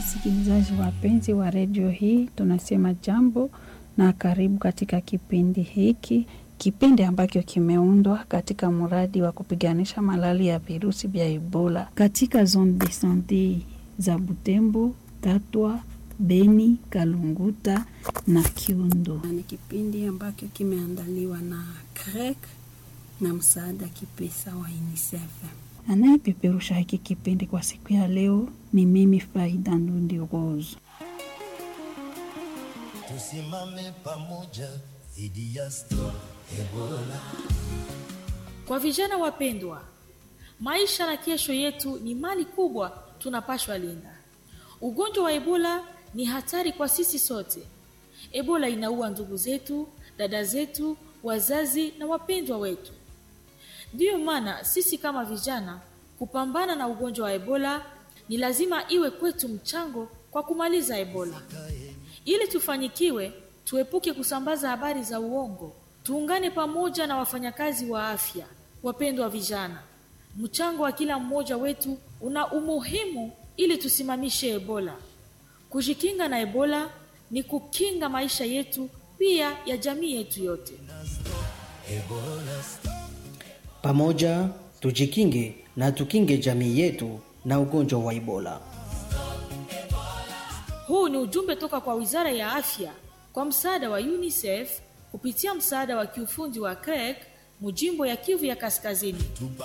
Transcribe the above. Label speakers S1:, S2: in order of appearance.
S1: Wasikilizaji wapenzi wa redio hii, tunasema jambo na karibu katika kipindi hiki, kipindi ambacho kimeundwa katika mradi wa kupiganisha malali ya virusi vya Ebola katika zone de sante za Butembo, Tatwa, Beni, Kalunguta na Kiundo. Ni kipindi ambacho kimeandaliwa na CREC na msaada kipesa wa UNICEF. Anayepeperusha hiki kipindi kwa siku ya leo ni mimi Faida Ndundi Rose.
S2: Tusimame pamoja dhidi ya Stop Ebola.
S3: Kwa vijana wapendwa, maisha na kesho yetu ni mali kubwa tunapashwa linda. Ugonjwa wa Ebola ni hatari kwa sisi sote. Ebola inaua ndugu zetu, dada zetu, wazazi na wapendwa wetu. Ndiyo maana sisi kama vijana kupambana na ugonjwa wa Ebola ni lazima iwe kwetu mchango kwa kumaliza Ebola. Ili tufanikiwe, tuepuke kusambaza habari za uongo. Tuungane pamoja na wafanyakazi wa afya. Wapendwa vijana, mchango wa kila mmoja wetu una umuhimu ili tusimamishe Ebola. Kujikinga na Ebola ni kukinga maisha yetu pia ya jamii yetu yote.
S4: Pamoja tujikinge na tukinge jamii yetu na ugonjwa wa Ebola.
S3: Huu ni ujumbe toka kwa Wizara ya Afya kwa msaada wa UNICEF kupitia msaada wa kiufundi wa CREC mujimbo ya Kivu ya Kaskazini.
S2: Tupa